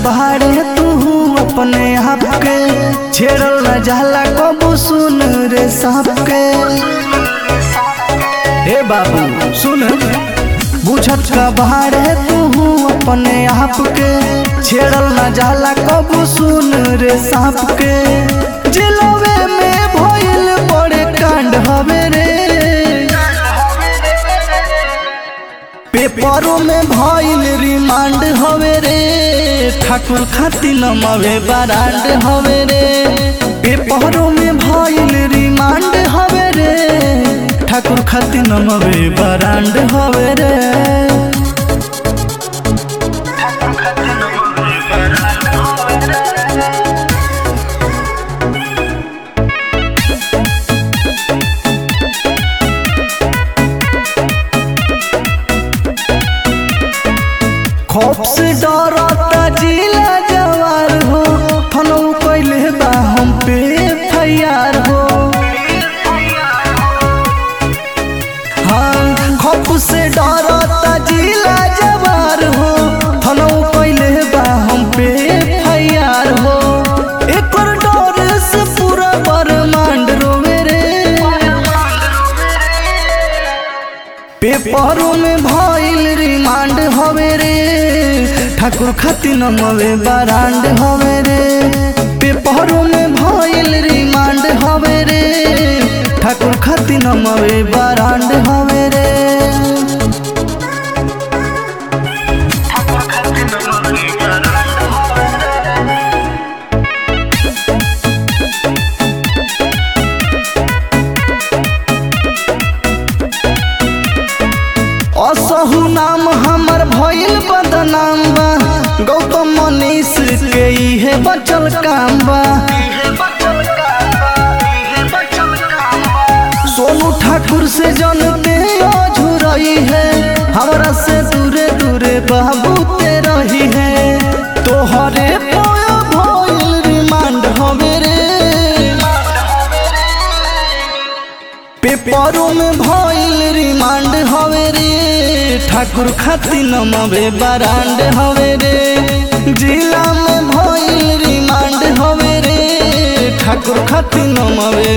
बाड़े तू अपने आप के छेड़ल न जाला कबू सुन रे सांप के ए बाबू सुन बुझत का बाड़े तू अपने आप के छेड़ल न जाला कबू सुन रे सांप के जिलवे में भइल बड़े कांड हवे रे पेपरों में भइल रिमांड हवे रे ठाकुर खातिर नमवे बरांड हवे रे पेपरों में भइल रिमांड हवे रे ठाकुर खातिर नमवे बरांड हवे रे खौफ से डरता जिला जवार हो फनौ कैले बा हम पे फैयार हो हाँ खौफ से डरता जिला जवार हो फनौ कैले बा हम पे फैयार हो एकर डर से पूरा ब्रह्मांड रोवे रे पेपरों में भइल रिमांड हवे रे ठाकुर खातिर नमवे बरांड हवे रे पेपरों में भइल रिमांड हवे रे ठाकुर खातिर नमवे बरांड हवे रे असहु नाम हमर भइल बदनाम बा गौतम मनीष के इहे बचल काम बा सोनू ठाकुर से जनते अझुरई है हमरा से दूरे दूरे बाबू ते रही है तोहरे पोयो भइल रिमांड हवे रे पेपरों में भइल रिमांड हवे रे ठाकुर खातिर नमवे बरांड हवे रे जिला में भइल रिमांड हवे रे ठाकुर खातिर नमवे